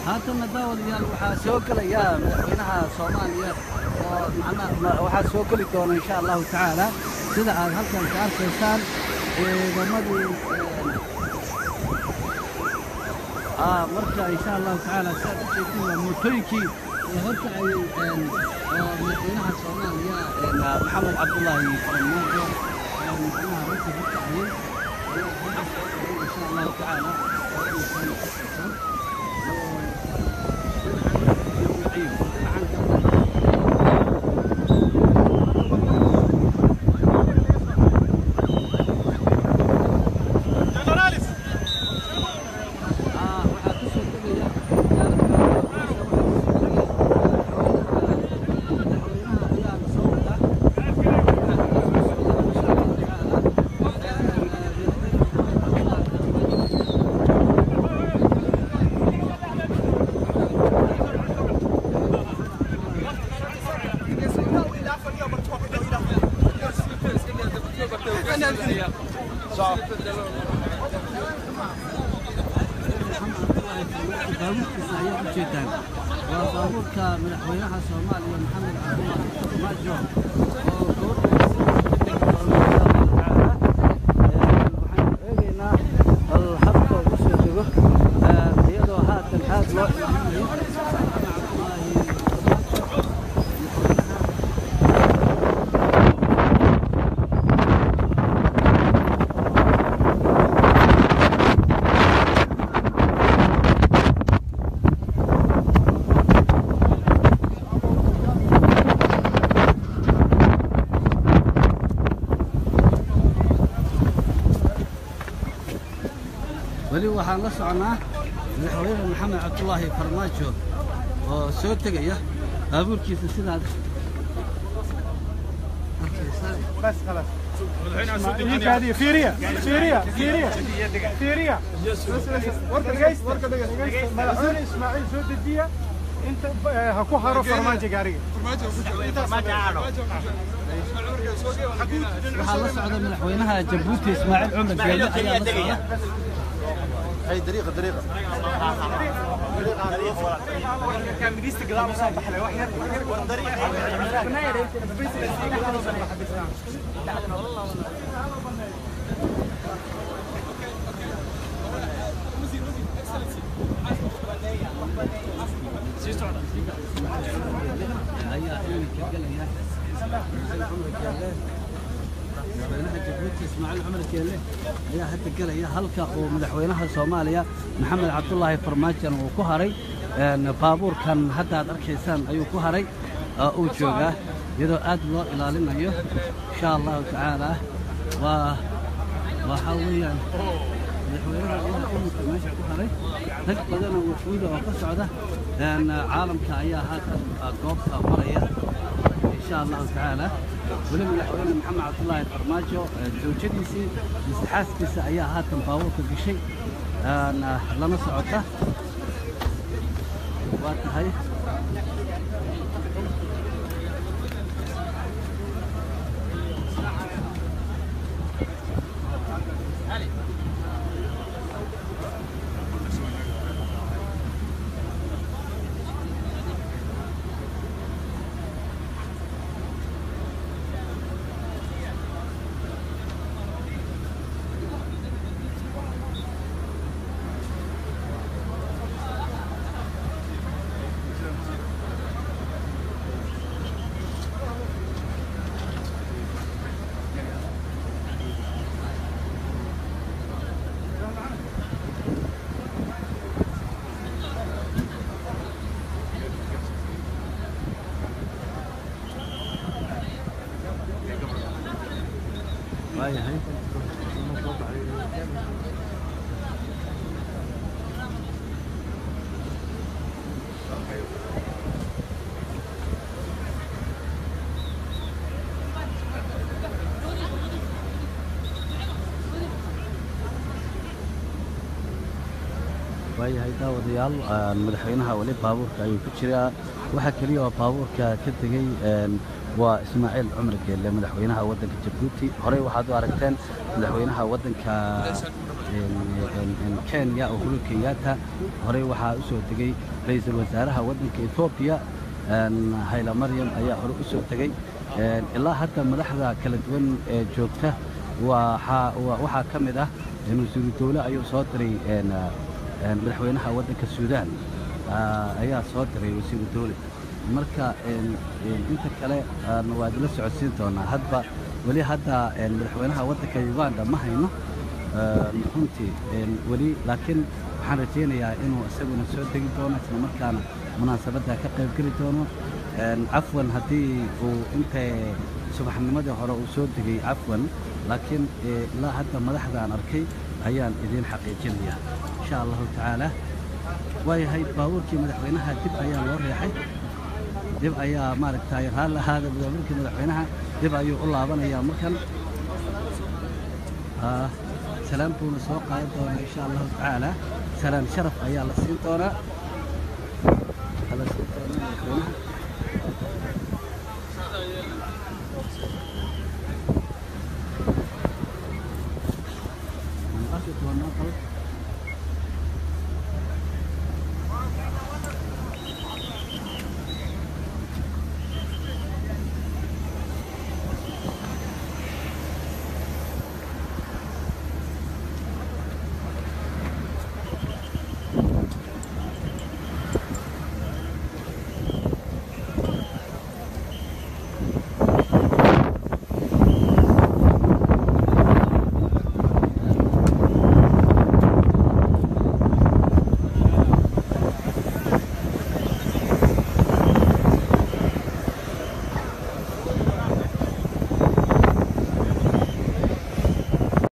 haatanna daawadayaal waxaa soo gelaya madaxweynaha soomaaliya oo macnaha waxaa soo geli doona insha allahu tacaala sida aad halkan ka arkaysaan ciidamadii آه مركا إن شاء الله تعالى سأل شيء موتويكي هركا أي مدينها الصومالية محمد عبد الله فرماجو مدينها ركا هركا أي إن شاء الله تعالى baabuurkiisa ayaa u jeedaan waa baabuurka madaxweynaha soomaaliya maxamed cabdullahi maajo oo waxaan eegaynaa bal habka ugu soo dego iyadoo haatan aad loo ilaalinayo weli waxaan la soconaa madaxweyne maxamed cabdulaahi farmaajo oo soo tegaya baabuurkiisa sidaad بس خلاص اسماعيل هذه فيريا فيريا فيريا فيريا ورقة ورقة ملعون اسماعيل سود الدية انت هكو هارو فرماجة قارية waxaa la socda madaxweynaha jabuuti ismaaciil cumar geele ayaa la socda هي طريقة طريقة ayaa iminka gelaya ismaaciil cumar geele madaxweynaha jabuuti ismaaciil cumar geele ayaa hadda gelaya halka uu madaxweynaha soomaaliya maxamed cabdulaahi farmaajon uu ku haray baabuurkan hadda aad arkaysaan ayuu ku haray oo uu joogaa iyadoo aad loo ilaalinayo insha allahu tacaala waa waxaa weeyaan madaxweynaha ayaa iminka meesha ku haray rag badan oo wafuuda oo ka socda caalamka ayaa haatan goobta maraya insha allahu tacaala weli madaxweyne maxamed cabdulaahi farmaajo zawjadiisii mise xaaskiisa ayaa haatan baabuurka gashay lana socota waa tahay waayahay waayahay daawadayaal madaxweynaha weli baabuurka ayuu ku jiraa waxaa keliya oo baabuurka ka tegey waa ismaaciil cumar geelle madaxweynaha waddanka jabuuti horey waxaad u aragteen madaxweynaha waddanka kenya uhuru kenyatta horey waxaa u soo tegey ra-iisul wasaaraha waddanka etoobiya hayla maryam ayaa hore u soo tegey ilaa hadda madaxda kala duwan ee joogta waxaa ka mid ah wasiiru dawle ayuu soo diray madaxweynaha waddanka suudaan ayaa soo diray wasiiru dawle marka inta kale waa idila socodsiin doonaa hadba weli hadda madaxweynaha waddanka uganda ma hayno runtii weli laakiin waxaan rajaynayaa inuu isaguna soo degi doono isla markaana munaasabadda ka qayb geli doono cafwan haddii uu intay subaxnimadii hore uu soo degay cafwan laakiin ilaa hadda madaxdaan arkay ayaan idiin xaqiijinayaa insha allahu tacaala waayahay baabuurkii madaxweynaha dib ayaa loo reexay dib ayaa maaragtay raalli ahaada baabuurkii madaxweynaha dib ayuu u laabanayaa markan salaan buuna soo qaadan doonaa insha allahu tacaala salaan sharaf ayaa la siin doonaa la siin doonaa madaxweynaha